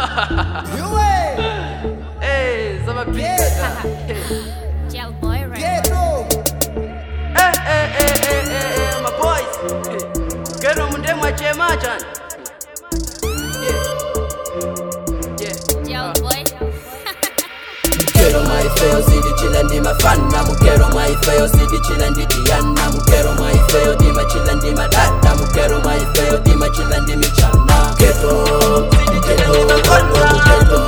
Hey, sama pizza. Gel boy right Eh, eh, eh, eh, eh, eh, my boys. Kero munde mwachema chan. Yeah. Yeah. Gel boy Mukero maifeyo sidi chila ndi mafana Mukero maifeyo sidi chila ndi diana Mukero maifeyo dima chila ndi madada Mukero maifeyo dima chila ndi michana Keto, keto, keto, keto,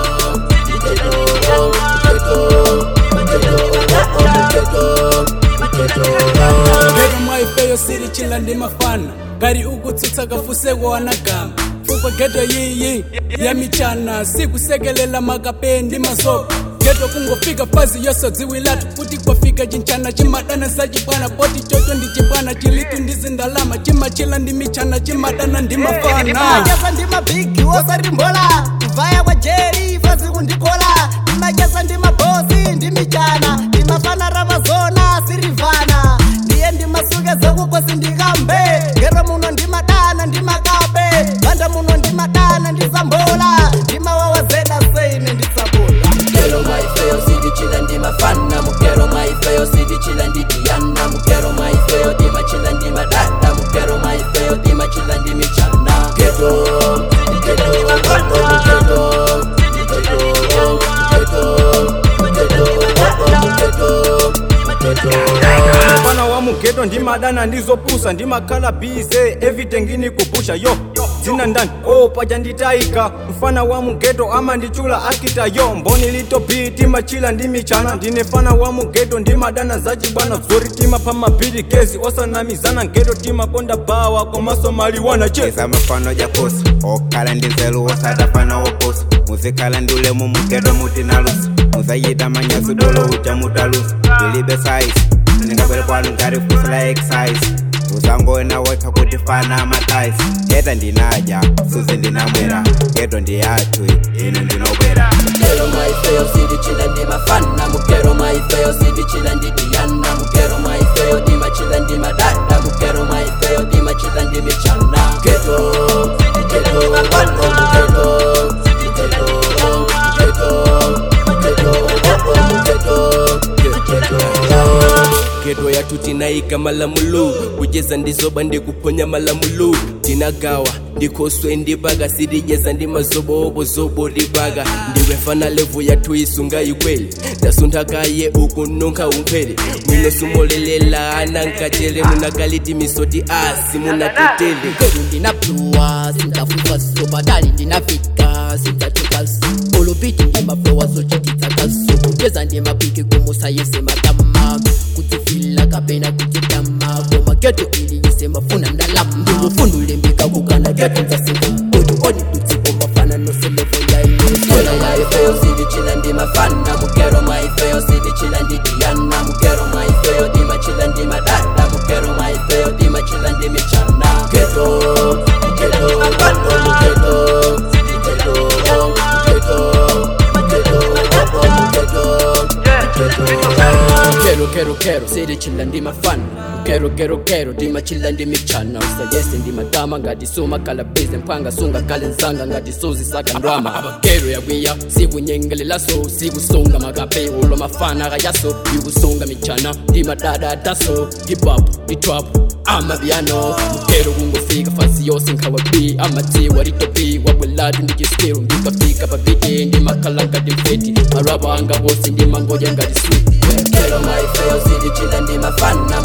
Gero maifeyo siri chila ndi mafana ngari ukutsutsa kafuseko wanagama fukwa geto yiyi ya michana sikusekelela makape ndi masopo geto kungofika fazi yoso dziwilatu kuti kwafika chinchana chimadana sachibwana poti chocho ndi chibwana chilitu ndi zindalama chimachila ndi michana chimadana ndi mafana ndimacheza ndi mabhigi wosarimbola kuvaya kwa jeri fazi kundikola ndimacheza ndi mabhosi ndi michana ndimafana ravazona sirivhana ndiye ndimasuke zekukosi ndikambe ngero muno ndimadana ndimakape vanda muno ndimadana ndisambola ndimawawazeda seine ndisabola Mukero maifeyo sidi chila ndi mafana Mukero maifeyo sidi chila ndi diana Mukero maifeyo dima chila ndi madada Mukero maifeyo dima chila ndi michana Keto, keto, keto, mfana wa mugeto ndimadana ndizopusa ndimakhala bize evitengini kupusha yo dzina ndani o paja nditayika mfana wa mugeto ama ndichula akita yo mboni lito biti machila ndi michana ndine fana wa mugeto ndimadana zachibwana zori timapha mabhili gezi osanamizana geto timakonda bawa komaso maliwana che eza mafano jakosa okhala ndi nzeru osatafana woposa muzikhala ndi ulemu mugeto muti nalusa muzayita manyazi dolo uja mutalusa tilibe saisi ndingabwere kwanu ngati fusila exercise uzangoona wekha kuti fana amataisi geta ndinaja suzi ndinamwera geto ndiyathu inu ndinobwera Mukero maifeyo sidi chila ndi mafana Mukero maifeyo sidi chila ndi diana Mukero maifeyo dima chila ndi madada Mukero maifeyo dima chila ndi michana Keto, keto, keto, geto yathu tinayika malamulo kucheza ndizoba ndikuponya malamulo tinagawa ndikhoswe ndibaga sidijeza ndi mazobowobozobo libaga ndiwe fana levu yathu isunga ikweli tasunthakaye ukununkha unkhwele mwino sumolelela anankachele munakaliti misoti asi munatetele kweli ndinapluwa sintafuka sobadali ndinafika sintachukaso olopiti ndimaflowa zochititsakaso kucheza ndimapiki kumusayise matama kutifila kapena kutitama komageto iliyise mafuna ndalama ndimufundule mbika kukana geto nzasinga odi odi kutsiko mafana noselevo Mukero yainosola maifeyo sidi chila ndi mafana Mukero maifeyo sidi chila ndi diana Mukero maifeyo dima chila ndi madada Mukero maifeyo dima chila ndi michana Keto, keto, keto, kero kero kero siri chila ndi mafana kero kero kero dima chila ndi michana usayese ndi madama ngati suma kala bize mphanga sunga kale nzanga ngati suzi saka ndwama abakero yakwiya sikunyengelelaso sikusunga makape ulo mafana kayaso ikusunga michana ndi madada ataso hiphop itrap amapiano mukero kungofika fasi yose nkhawapi amadziwa litopi wabwelatu ndi chiskiru ndikafika papiti ndimakhala ngati mfeti marapa anga wose ndimangoja ngati sweet Mukero maifeyo sidi chila ndi mafana